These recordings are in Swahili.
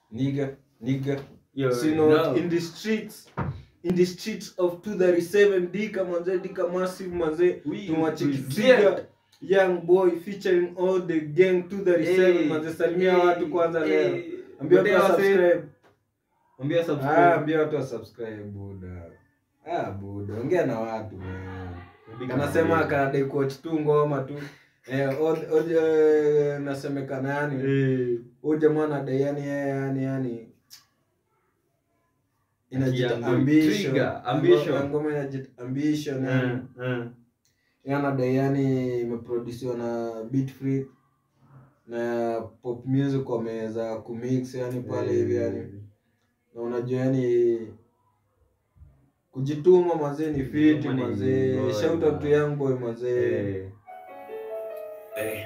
nigga nigga Yo, so, you know, no. in the streets in the streets of 237 dika manze dika massive manze We tumwacheki present. Trigger, young boy featuring all the gang 237 Hey, manze salimia hey, watu kwanza hey. leo ambia watu Gotea wa wase. subscribe Mwambie subscribe. ah ambia watu wa subscribe buda ah buda ongea na watu man kanasema kanadai kuwatch tu ngoma tu eh, od- od- eh, nasemekana yani Eh, huyu jamaa anadai yani yeye yani yani inajita Young boy ambition Trigger, ambition. Ngo- ngoma inajita ambition yani eh, eh. Yeye anadai yani imeproduciwa na beat free na pop music wameweza kumix yani pale hivi yani na unajua yani kujituma mazee ni fiti Kujituma ni mazee boy, shout out to man. young boy mazee Eh. Hey,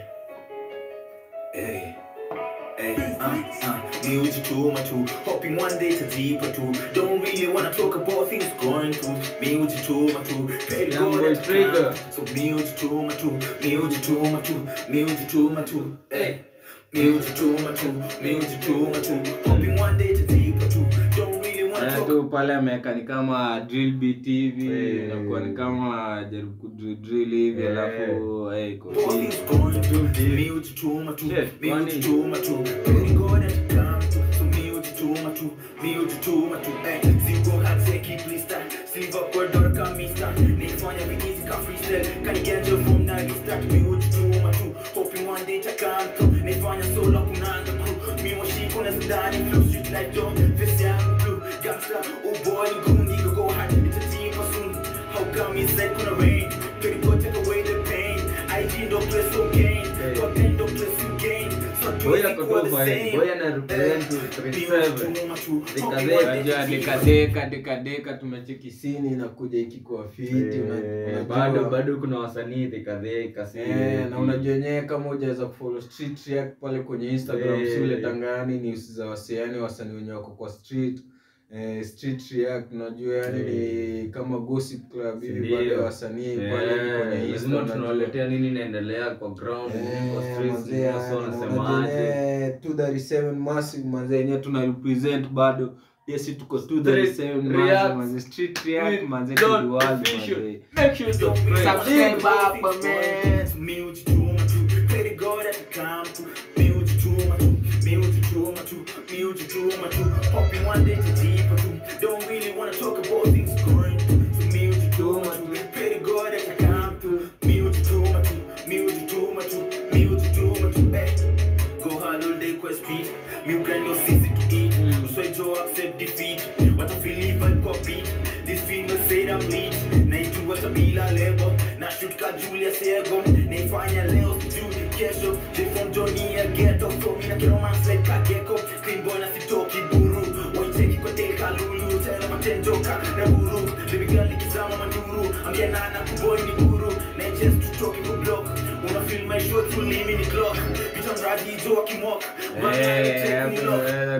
hey, hey, uh, uh, music too much too. Hoping one day to deeper too. Don't really wanna talk about things going through. Music too much too. Pray to Young God boy that Trigger. time. So music too much too. Music too much too. Music too much too. Hey. Music too much too. Music too much too. Hoping one day to deeper too. Don't really wanna Eh, talk tu pale ameweka ni kama drill beat hivi Eh. inakuwa ni kama jaribu kudrill drill hivi Eh. alafu eh, iko about fiti. things going through. Music too much too. Shit, Music funny. too much too. Pray to God that you come to. So music too much too. Music too much too. Hey, zero hard say keep freestyle. Sleeve up word door come me start. Nifanya easy can freestyle. Can you get your from now you start music too much too. Hoping one day to come through. Nifanya solo kunanga crew. Me wa shit kuna zidani flow street like John. Face young blue. Gangsta. Oh boy, goon nigga go hard. It's a team for soon. How come he said gonna rain? Pray to God take away the pain. I did not play so gain. God then don't play so gain. So do Boy you ako think we're tu the kwa same? boy ana represent Music 37. too much too. Deka Hoping deka. one day Unajua to deka deeper. deka deka deka tumecheki sini inakuja ikikuwa fiti una- Eh, unajua. bado bado kuna wasanii dhikadheka si Eh, na unajua wenyewe kama hujaweza kufollow street react pale kwenye instagram Eh. si uletangani news za wasiani wasanii wenye wako kwa street eh, street react unajua yani ni kama gossip club hivi Ndio. bado ya wasanii pale hivi kwenye Eh, insta lazima unajua. tunawaletea nini inaendelea kwa ground kwa Eh, streets manze, watu yani, wanasemaje unajua, 237 massive manze yenyewe tuna represent bado yes tuko 237 manze React manze street react with manze Don to the world Official. manze make sure you Don't really subscribe wanna Subscribe, talk about Papa, things going through. Music too much too. Pray to God that you come through. Music too much too. Music too much too. Music too much too. Hoping one day to deeper too. Don't really wanna talk about things going through. So music too much too. Pray to God that you come through. Music too much too. Music too much too. Music too much too. Hey. Go hard all day, quest street. Me grind no easy to eat. So I Joe accept defeat. What I feel if I copy. This female said I'm lead. Naitu what a bila label. Na shoot ka Julius Ego. Naifanya leo sijui kesho. They from Johnny a ghetto. From me na kero man sled ka gecko. Clean boy na sitoki buru. Waicheki kwa teka lulu. Tena matenjoka na buru. Baby girl nikizama manduru. Ambia nana kuboy ni guru. Na chest tutoki kwa block. Una feel my shot to leave me ni clock. Bitch I'm ready to walk him walk. Eh, hapo naweza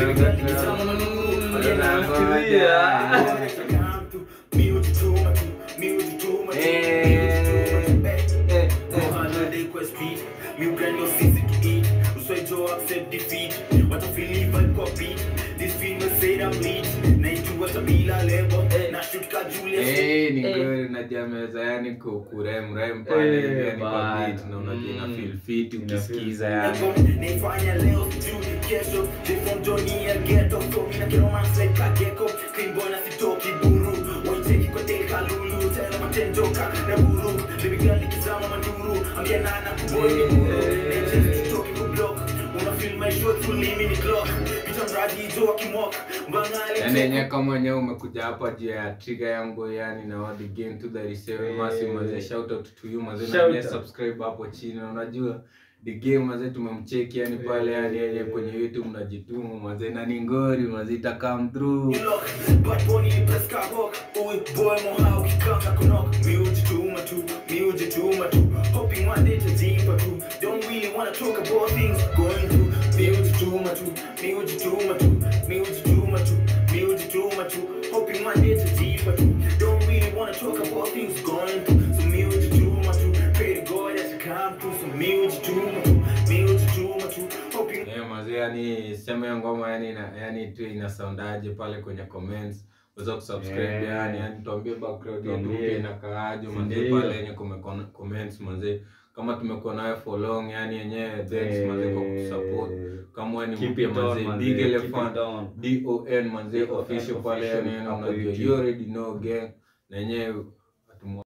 kidogo tu. Eh, ni Eh. kweli najua meza yani ku- kuremrem pale Eh, hivi yani kwa bana. beat na unajua ina Mm. feel fit Ina ukisikiza feel yani Naifanya leo sijui kesho From Johnny a ghetto So mina kero man sled ka gecko Clean boy na sitoki buru Waicheki kwa teka lulu Tena matenjoka na buru Baby girl nikizama manduru Ambia nana kuboy ni buru Nature tutoki kwa block Una feel my shot to leave me ni clock Bitch I'm ready to walk him walk Bangali yani yenyewe kama wenyewe umekuja hapa juu ya trigger yangu yani na what the game to the reserve Eh. massive mazee shout out to you mazee Shout na out. subscribe hapo chini na unajua the game mazee tumemcheki yani pale yani yenye kwenye youtube mnajituma mazee na ni ngori mazee ita come through Look, Bad Bunny press ka hawk Uy, boy mo how ki kaka kunok Music tuma tu, music tuma tu Hoping one day to deeper too Don't really wanna talk about things going through Music tuma tu, music tuma tu Music tuma tu, music tuma tu Hoping one day to deeper too Don't really wanna talk about things going through So music tuma tu Pray to God that you come through So music tuma tu, music tuma tu Hoping Yeah, mazee yani sema hiyo ngoma yani ina, yani tu inasoundaje pale kwenye comments uweza kusubscribe Yeah. yani yani tuambie background yetu Tuambie. mpya inakaaje manze Ndio. pale yenye kume comments manze kama tumekuwa nayo for long yani yenyewe thanks Eh, manze kwa kusupport kama wewe ni keep mpya it on, manze manze, big keep it elephant on. don manze DON official pale official yani hapo unajua YouTube. you already know gang na yenyewe